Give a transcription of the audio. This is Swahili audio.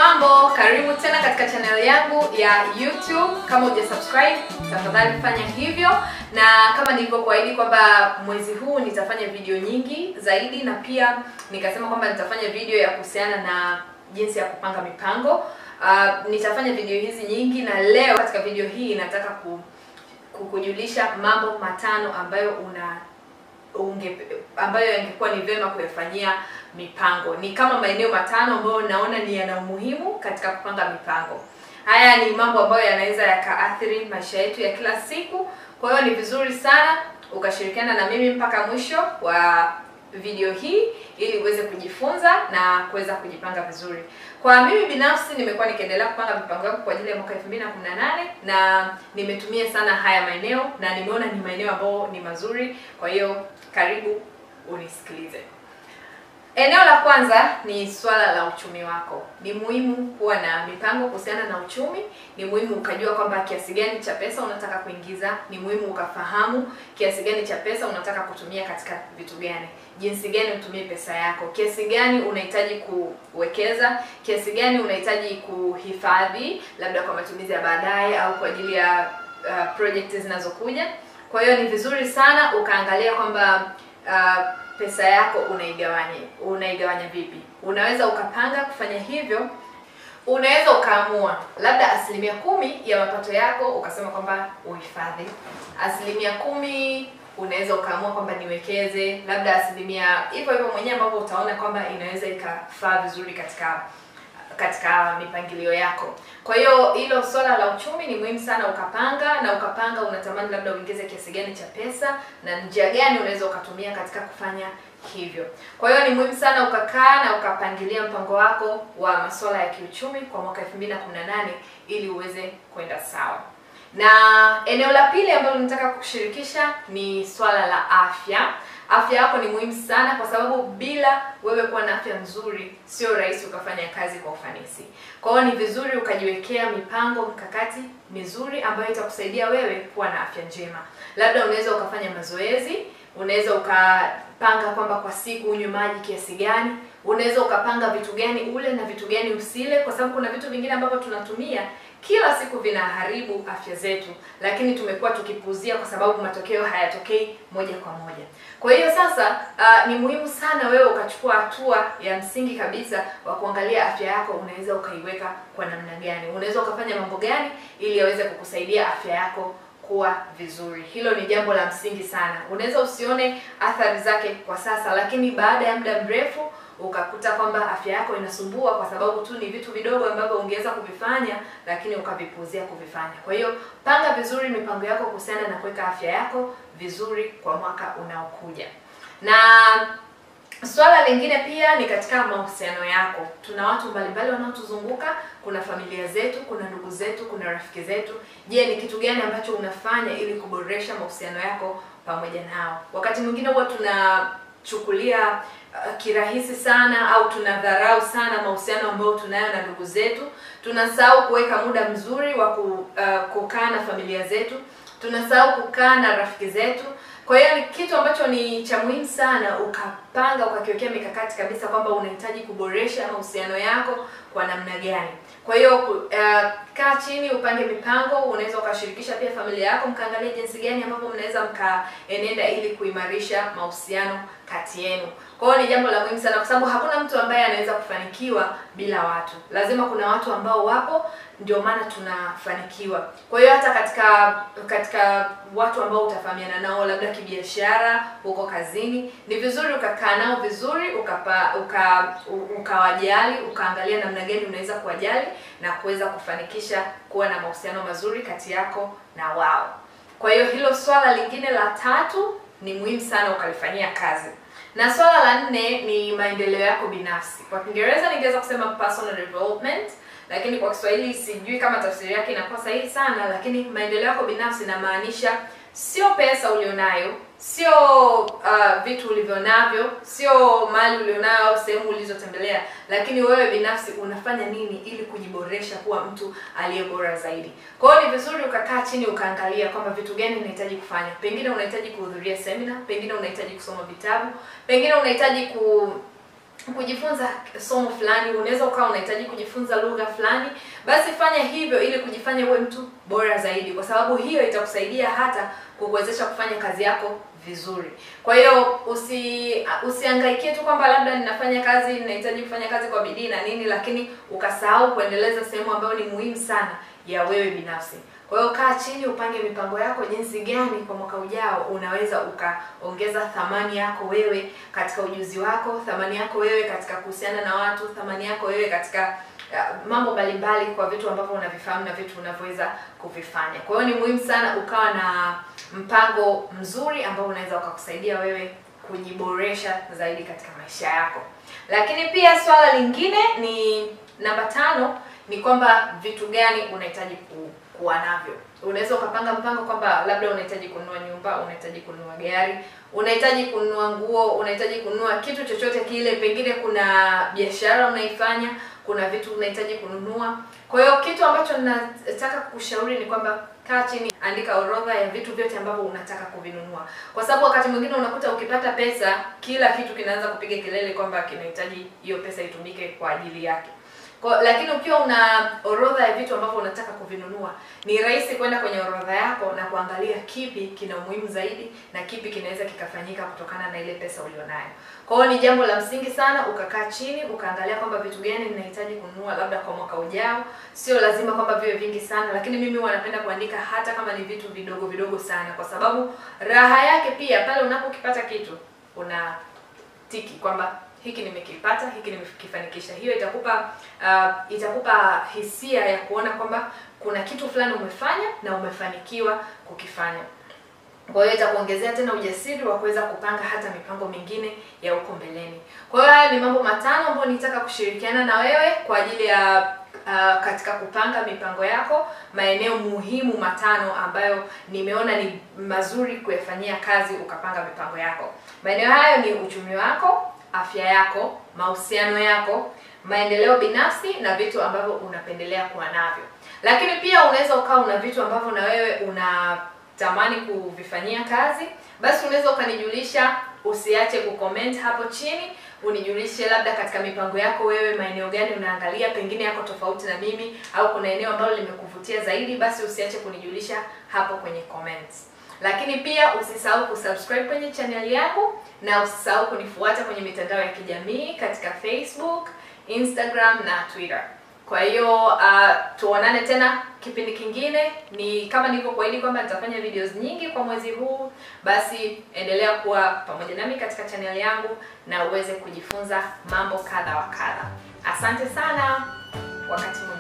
mambo karibu tena katika channel yangu ya youtube kama uja subscribe tafadhali fanya hivyo na kama nilivyokuahidi kwamba mwezi huu nitafanya video nyingi zaidi na pia nikasema kwamba nitafanya video ya kuhusiana na jinsi ya kupanga mipango uh, nitafanya video hizi nyingi na leo katika video hii nataka ku, kukujulisha mambo matano ambayo una unge, ambayo yangekuwa ni vyema kuyafanyia mipango. Ni kama maeneo matano ambayo naona ni yana umuhimu katika kupanga mipango. Haya ni mambo ambayo yanaweza yakaathiri maisha yetu ya kila siku. Kwa hiyo ni vizuri sana ukashirikiana na mimi mpaka mwisho wa video hii ili uweze kujifunza na kuweza kujipanga vizuri. Kwa mimi binafsi nimekuwa nikiendelea kupanga mipango yangu kwa ajili ya mwaka 2018 na nimetumia sana haya maeneo na nimeona ni maeneo ambayo ni mazuri. Kwa hiyo karibu unisikilize. Eneo la kwanza ni swala la uchumi wako. Ni muhimu kuwa na mipango kuhusiana na uchumi. Ni muhimu ukajua kwamba kiasi gani cha pesa unataka kuingiza. Ni muhimu ukafahamu kiasi gani cha pesa unataka kutumia katika vitu gani, jinsi gani utumie pesa yako, kiasi gani unahitaji kuwekeza, kiasi gani unahitaji kuhifadhi, labda kwa matumizi ya baadaye au kwa ajili ya uh, project zinazokuja. Kwa hiyo ni vizuri sana ukaangalia kwamba uh, pesa yako unaigawanya unaigawanya vipi. Unaweza ukapanga kufanya hivyo. Unaweza ukaamua labda asilimia kumi ya mapato yako ukasema kwamba uhifadhi, asilimia kumi unaweza ukaamua kwamba niwekeze, labda asilimia hivyo hivyo mwenyewe ambavyo utaona kwamba inaweza ikafaa vizuri katika katika mipangilio yako. Kwa hiyo hilo swala la uchumi ni muhimu sana ukapanga na ukapanga unatamani labda uingize kiasi gani cha pesa na njia gani unaweza ukatumia katika kufanya hivyo. Kwa hiyo ni muhimu sana ukakaa na ukapangilia mpango wako wa masuala ya kiuchumi kwa mwaka 2018 ili uweze kwenda sawa. Na eneo la pili ambalo nataka kukushirikisha ni swala la afya. Afya yako ni muhimu sana kwa sababu bila wewe kuwa na afya nzuri sio rahisi ukafanya kazi kwa ufanisi. Kwa hiyo ni vizuri ukajiwekea mipango mkakati mizuri ambayo itakusaidia wewe kuwa na afya njema. Labda unaweza ukafanya mazoezi, unaweza ukapanga kwamba kwa siku unywe maji kiasi gani, unaweza ukapanga vitu gani ule na vitu gani usile, kwa sababu kuna vitu vingine ambavyo tunatumia kila siku vinaharibu afya zetu, lakini tumekuwa tukipuuzia kwa sababu matokeo hayatokei moja kwa moja. Kwa hiyo sasa, uh, ni muhimu sana wewe ukachukua hatua ya msingi kabisa wa kuangalia afya yako, unaweza ukaiweka kwa namna gani, unaweza ukafanya mambo gani ili yaweze kukusaidia afya yako kuwa vizuri. Hilo ni jambo la msingi sana. Unaweza usione athari zake kwa sasa, lakini baada ya muda mrefu ukakuta kwamba afya yako inasumbua kwa sababu tu ni vitu vidogo ambavyo ungeweza kuvifanya lakini ukavipuuzia kuvifanya. Kwa hiyo panga vizuri mipango yako kuhusiana na kuweka afya yako vizuri kwa mwaka unaokuja. Na swala lingine pia ni katika mahusiano yako. Tuna watu mbalimbali wanaotuzunguka, kuna familia zetu, kuna ndugu zetu, kuna rafiki zetu. Je, ni kitu gani ambacho unafanya ili kuboresha mahusiano yako pamoja nao? Wakati mwingine huwa tunachukulia uh, kirahisi sana au tunadharau sana mahusiano ambayo tunayo na ndugu zetu. Tunasahau kuweka muda mzuri wa ku, uh, kukaa na familia zetu. Tunasahau kukaa na rafiki zetu. Kwa hiyo ni kitu ambacho ni cha muhimu sana ukapanga ukakiwekea mikakati kabisa kwamba unahitaji kuboresha mahusiano yako kwa namna gani. Kwa hiyo uh, kaa chini upange mipango. Unaweza ukashirikisha pia familia yako, mkaangalia jinsi gani ambavyo mnaweza mkaenenda ili kuimarisha mahusiano kati yenu. Kwa hiyo ni jambo la muhimu sana, kwa sababu hakuna mtu ambaye anaweza kufanikiwa bila watu. Lazima kuna watu ambao wapo, ndio maana tunafanikiwa. Kwa hiyo hata katika katika watu ambao utafahamiana nao, labda kibiashara, huko kazini, ni vizuri ukakaa nao vizuri, ukapa uka ukawajali, ukaangalia namna gani unaweza kuwajali na kuweza kufanikisha kuwa na mahusiano mazuri kati yako na wao. Kwa hiyo hilo swala lingine la tatu ni muhimu sana ukalifanyia kazi. Na swala la nne ni maendeleo yako binafsi. Kwa Kiingereza ningeweza kusema personal development, lakini kwa Kiswahili sijui kama tafsiri yake inakuwa sahihi sana, lakini maendeleo yako binafsi inamaanisha sio pesa ulionayo, sio uh, vitu ulivyonavyo, sio mali ulionayo au sehemu ulizotembelea, lakini wewe binafsi unafanya nini ili kujiboresha kuwa mtu aliye bora zaidi. Kwa hiyo ni vizuri ukakaa chini ukaangalia kwamba vitu gani unahitaji kufanya. Pengine unahitaji kuhudhuria semina, pengine unahitaji kusoma vitabu, pengine unahitaji ku kujifunza somo fulani, unaweza ukawa unahitaji kujifunza lugha fulani, basi fanya hivyo ili kujifanya uwe mtu bora zaidi, kwa sababu hiyo itakusaidia hata kukuwezesha kufanya kazi yako vizuri. Kwa hiyo usi usiangaikie tu kwamba labda ninafanya kazi, ninahitaji kufanya kazi kwa bidii na nini, lakini ukasahau kuendeleza sehemu ambayo ni muhimu sana ya wewe binafsi. Kwa hiyo kaa chini, upange mipango yako, jinsi gani kwa mwaka ujao unaweza ukaongeza thamani yako wewe katika ujuzi wako, thamani yako wewe katika kuhusiana na watu, thamani yako wewe katika uh, mambo mbalimbali kwa vitu ambavyo unavifahamu na vitu unavyoweza kuvifanya. Kwa hiyo ni muhimu sana ukawa na mpango mzuri ambao unaweza ukakusaidia wewe kujiboresha zaidi katika maisha yako. Lakini pia swala lingine ni namba tano ni kwamba vitu gani unahitaji ku, kuwa navyo. Unaweza ukapanga mpango kwamba labda unahitaji kununua nyumba, unahitaji kununua gari, unahitaji kununua nguo, unahitaji kununua kitu chochote kile, pengine kuna biashara unaifanya, kuna vitu unahitaji kununua. Kwa hiyo kitu ambacho nataka kushauri ni kwamba kaa chini, andika orodha ya vitu vyote ambavyo unataka kuvinunua, kwa sababu wakati mwingine unakuta ukipata pesa, kila kitu kinaanza kupiga kelele kwamba kinahitaji hiyo pesa itumike kwa ajili yake. Kwa, lakini ukiwa una orodha ya vitu ambavyo unataka kuvinunua, ni rahisi kwenda kwenye orodha yako na kuangalia kipi kina umuhimu zaidi na kipi kinaweza kikafanyika kutokana na ile pesa ulionayo. Kwa hiyo ni jambo la msingi sana ukakaa chini ukaangalia kwamba vitu gani ninahitaji kununua labda kwa mwaka ujao. Sio lazima kwamba viwe vingi sana, lakini mimi wanapenda kuandika hata kama ni vitu vidogo vidogo sana, kwa sababu raha yake pia pale unapokipata kitu una tiki kwamba hiki nimekipata, hiki nimekifanikisha. Hiyo itakupa uh, itakupa hisia ya kuona kwamba kuna kitu fulani umefanya na umefanikiwa kukifanya. Kwa hiyo itakuongezea tena ujasiri wa kuweza kupanga hata mipango mingine ya huko mbeleni. Kwa hiyo haya ni mambo matano ambayo nitaka kushirikiana na wewe kwa ajili ya uh, katika kupanga mipango yako, maeneo muhimu matano ambayo nimeona ni mazuri kuyafanyia kazi ukapanga mipango yako. Maeneo hayo ni uchumi wako, afya yako, mahusiano yako, maendeleo binafsi na vitu ambavyo unapendelea kuwa navyo. Lakini pia unaweza ukawa una vitu ambavyo na wewe unatamani kuvifanyia kazi, basi unaweza ukanijulisha, usiache kucomment hapo chini, unijulishe labda katika mipango yako wewe maeneo gani unaangalia, pengine yako tofauti na mimi au kuna eneo ambalo limekuvutia zaidi, basi usiache kunijulisha hapo kwenye comments. Lakini pia usisahau kusubscribe kwenye channel yangu na usisahau kunifuata kwenye mitandao ya kijamii katika Facebook, Instagram na Twitter. Kwa hiyo uh, tuonane tena kipindi kingine. Ni kama nilivyokuahidi kwamba nitafanya videos nyingi kwa mwezi huu, basi endelea kuwa pamoja nami katika channel yangu na uweze kujifunza mambo kadha wa kadha. Asante sana, wakati